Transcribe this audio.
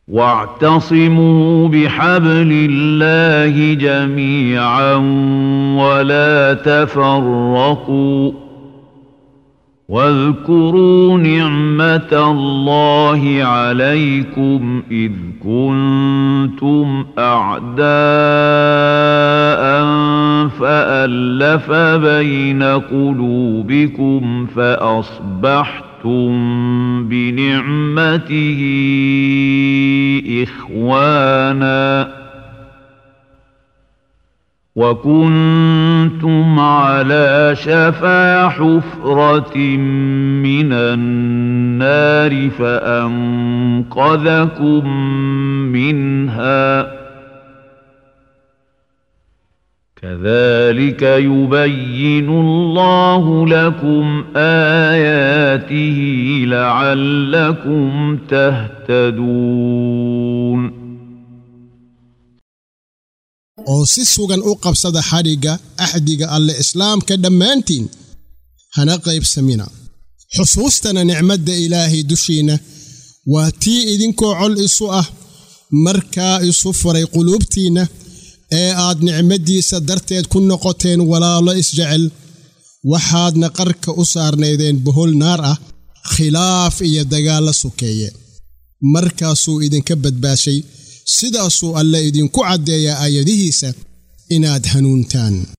واعتصموا بحبل الله جميعا ولا تفرقوا واذكروا نعمة الله عليكم إذ كنتم أعداء فألف بين قلوبكم فأصبحتم بنعمته إخوانا وكنتم على شفا حفرة من النار فأنقذكم منها كذلك يبين الله لكم آياته لعلكم تهتدون oo si sugan u qabsada xadhigga axdiga alle islaamka dhammaantiin hana qaybsamina xusuustana nicmadda ilaahay dushiinna waa tii idinkoo col isu ah markaa isu furay quluubtiinna ee aad nicmaddiisa darteed ku noqoteen walaalo isjecel waxaadna qarka u saarnaydeen bohol naar ah khilaaf iyo dagaalla sokeeye markaasuu idinka badbaashay sidaasuu alle idinku caddeeyaa aayadihiisa inaad hanuuntaan